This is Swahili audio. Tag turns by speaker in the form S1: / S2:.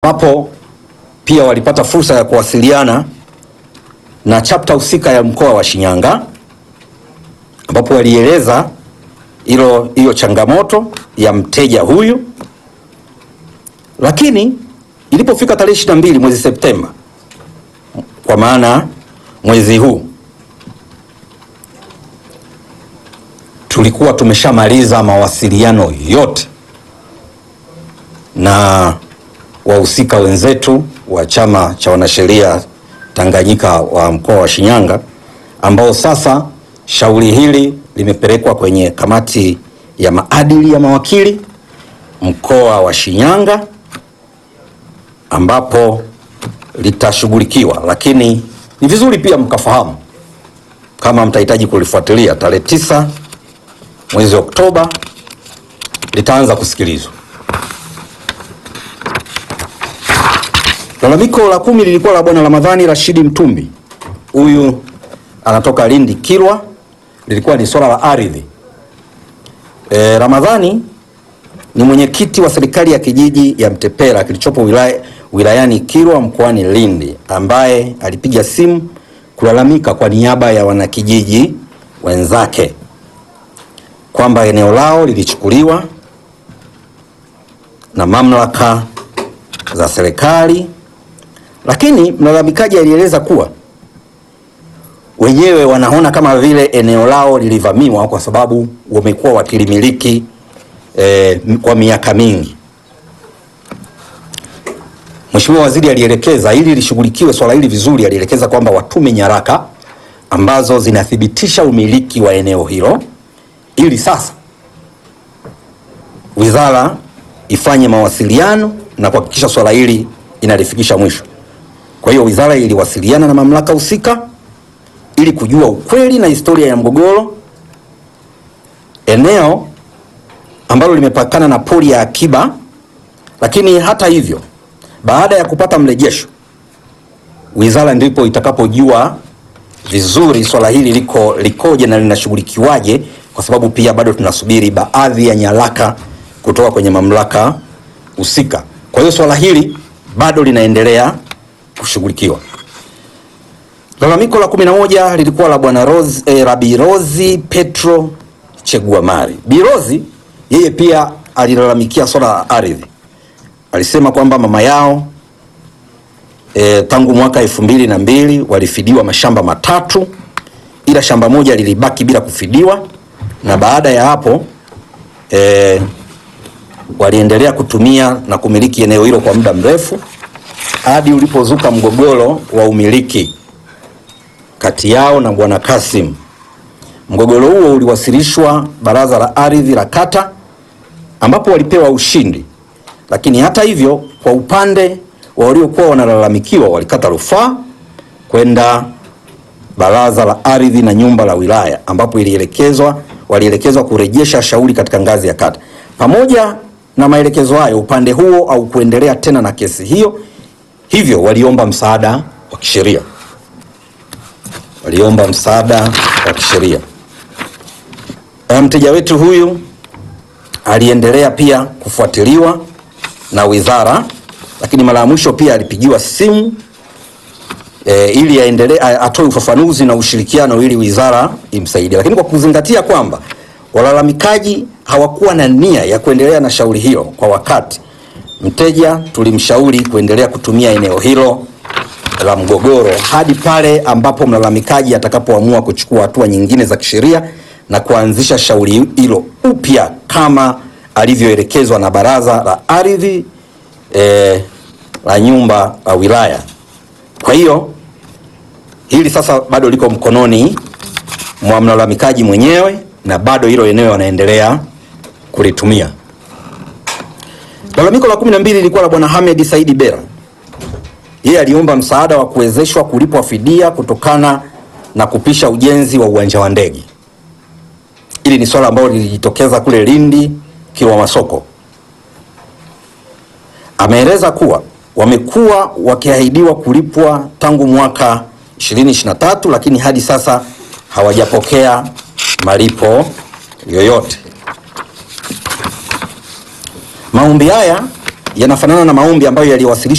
S1: ambapo pia walipata fursa ya kuwasiliana na chapter husika ya mkoa wa Shinyanga ambapo walieleza hilo hiyo changamoto ya mteja huyu, lakini ilipofika tarehe ishirini na mbili mwezi Septemba, kwa maana mwezi huu tulikuwa tumeshamaliza mawasiliano yote na wahusika wenzetu wa chama cha wanasheria Tanganyika wa mkoa wa Shinyanga ambao sasa shauri hili limepelekwa kwenye kamati ya maadili ya mawakili mkoa wa Shinyanga ambapo litashughulikiwa, lakini ni vizuri pia mkafahamu kama mtahitaji kulifuatilia, tarehe tisa mwezi Oktoba litaanza kusikilizwa. Lalamiko la kumi lilikuwa la bwana Ramadhani Rashidi Mtumbi, huyu anatoka Lindi Kilwa, lilikuwa ni swala la ardhi. E, Ramadhani ni mwenyekiti wa serikali ya kijiji ya Mtepera kilichopo wilaya, wilayani Kilwa mkoani Lindi ambaye alipiga simu kulalamika kwa niaba ya wanakijiji wenzake kwamba eneo lao lilichukuliwa na mamlaka za serikali, lakini mlalamikaji alieleza kuwa wenyewe wanaona kama vile eneo lao lilivamiwa kwa sababu wamekuwa wakilimiliki eh, kwa miaka mingi. Mheshimiwa Waziri alielekeza ili lishughulikiwe swala hili vizuri, alielekeza kwamba watume nyaraka ambazo zinathibitisha umiliki wa eneo hilo ili sasa wizara ifanye mawasiliano na kuhakikisha swala hili inalifikisha mwisho. Kwa hiyo wizara iliwasiliana na mamlaka husika ili kujua ukweli na historia ya mgogoro. Eneo ambalo limepakana na pori ya akiba, lakini hata hivyo, baada ya kupata mrejesho, wizara ndipo itakapojua vizuri swala hili liko likoje na linashughulikiwaje, kwa sababu pia bado tunasubiri baadhi ya nyaraka kutoka kwenye mamlaka husika. Kwa hiyo swala hili bado linaendelea kushughulikiwa. Lalamiko la kumi na moja lilikuwa la bwana Rose, eh, Rabi Rozi Petro Cheguamari. Birozi yeye pia alilalamikia swala la ardhi. Alisema kwamba mama yao eh, tangu mwaka elfu mbili na mbili walifidiwa mashamba matatu, ila shamba moja lilibaki bila kufidiwa, na baada ya hapo eh, waliendelea kutumia na kumiliki eneo hilo kwa muda mrefu hadi ulipozuka mgogoro wa umiliki kati yao na bwana Kasim. Mgogoro huo uliwasilishwa baraza la ardhi la kata ambapo walipewa ushindi, lakini hata hivyo, kwa upande wa waliokuwa wanalalamikiwa walikata rufaa kwenda baraza la ardhi na nyumba la wilaya ambapo ilielekezwa walielekezwa kurejesha shauri katika ngazi ya kata. Pamoja na maelekezo hayo, upande huo au kuendelea tena na kesi hiyo, hivyo waliomba msaada wa kisheria waliomba msaada wa kisheria. Mteja wetu huyu aliendelea pia kufuatiliwa na wizara, lakini mara ya mwisho pia alipigiwa simu e, ili aendelee atoe ufafanuzi na ushirikiano ili wizara imsaidie, lakini kwa kuzingatia kwamba walalamikaji hawakuwa na nia ya kuendelea na shauri hilo kwa wakati, mteja tulimshauri kuendelea kutumia eneo hilo la mgogoro hadi pale ambapo mlalamikaji atakapoamua kuchukua hatua nyingine za kisheria na kuanzisha shauri hilo upya kama alivyoelekezwa na baraza la ardhi eh, la nyumba la wilaya. Kwa hiyo hili sasa bado liko mkononi mwa mlalamikaji mwenyewe na bado hilo eneo wanaendelea kulitumia. Lalamiko la kumi na mbili lilikuwa la bwana Hamed Saidi Bera yeye aliomba msaada wa kuwezeshwa kulipwa fidia kutokana na kupisha ujenzi wa uwanja wa ndege. Hili ni swala ambalo lilijitokeza kule Lindi Kilwa Masoko. Ameeleza kuwa wamekuwa wakiahidiwa kulipwa tangu mwaka 2023 lakini hadi sasa hawajapokea malipo yoyote. Maombi haya yanafanana na maombi ambayo yaliwasilishwa